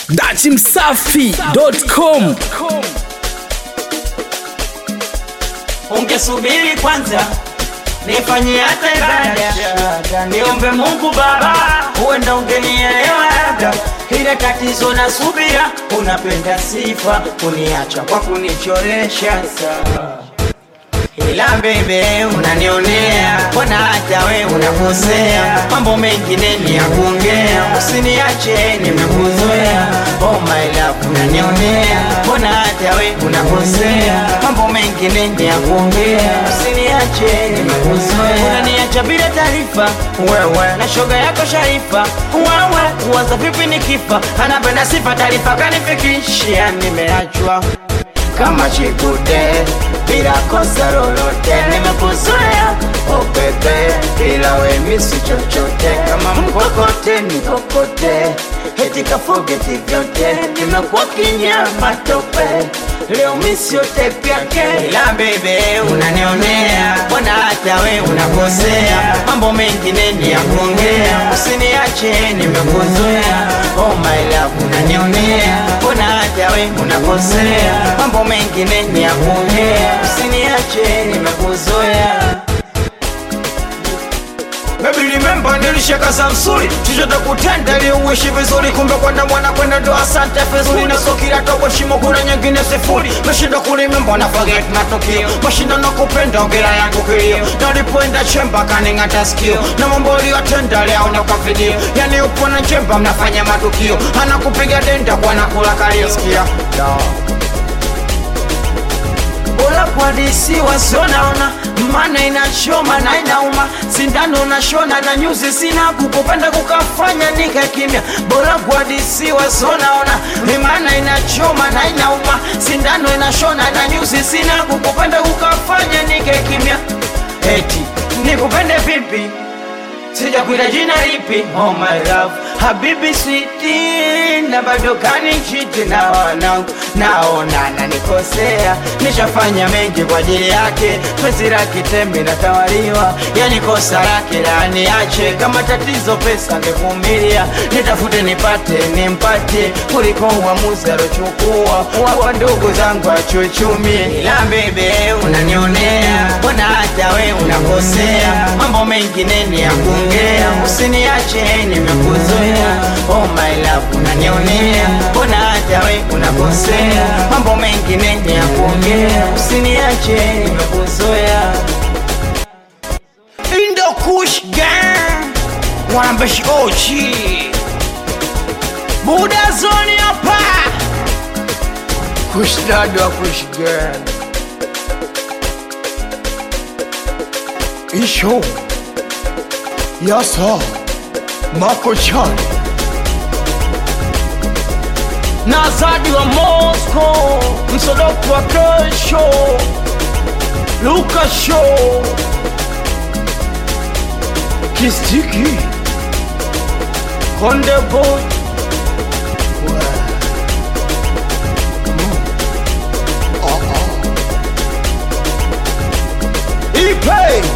dachimsafi.com ungesubiri kwanza nifanyie hata ibada niombe Mungu Baba, huenda ungenielewa labda. Ile tatizo na subira, unapenda sifa kuniacha kwa kunichoresha sawa ila bebe unanionea, mbona hata we unakosea, mambo mengine ni ya kuongea, usiniache nimekuzoea. Oh my love unanionea, mbona hata we unakosea, mambo mengine ni ya kuongea, usiniache nimekuzoea. Unaniacha bila taarifa wewe na shoga yako Sharifa, wewe uwaza vipi nikifa, anapenda sifa taarifa kanifikishia, nimeachwa kama chikude bila kosa lolote, nimekuzoea oh bebe, ila we misi chochote, kama mkokote nikokote, eti kafogeti vyote, nimekuwa kinyama tope leo misi yote pyake, ila bebe unanionea, mbona hata we unakosea, mambo mengine ni ya kuongea, usiniache nimekuzoea, oh my love unanionea, mbona hata we unakosea, mambo mengine ni ya kuongea, usiniache nimekuzoea. Baby remember nilishaka Samsuri chochote kutenda ili uishi vizuri, kumbe kwenda mwana kwenda ndo asante vizuri, na so kila tobo shimo kuna nyingine sifuri, meshinda kulimemba na forget matukio, mashinda na kupenda ongera yangu kilio, na ulipoenda chemba kaning'ata sikio, na mambo uliyotenda leo na kwa video, yani upo na chemba mnafanya matukio, anakupiga denda kwa nakula kalio, sikia bora kwa DC wasionaona maana inachoma na inauma, sindano nashona na nyuzi sina kukupenda kukafanya nika kimya. Bora kwa DC wasionaona maana inachoma na inauma, sindano inashona na nyuzi sina kukupenda kukafanya nika kimya. Eti nikupende vipi? sijakwita jina lipi? Oh my love, habibi sweetie, na bado kanichiti na wanangu, naona nanikosea, nishafanya mengi kwa ajili yake, penzi lake tembe natawaliwa, yani kosa lake la niache, kama tatizo pesa ngevumilia, nitafute nipate nimpate, kuliko uamuzi alochukua wapa ndugu zangu achuchumie, ila bebe unanionea, mbona hata we unakosea, mambo mengine ni ya kuongea, usiniache nimekuzoea. Oh my love unanionea, mbona hata we unakosea, mambo mengine ni ya kuongea, usiniache nimekuzoea. Indo Kush Gang wanambeshi ochi Buda zoni hapa Kush dada wa Kush Gang Isho Yasa Mako Chan na Zadi wa Moscow, msodoku wa kesho, Luka Show, Kistiki Konde Boy, Ipe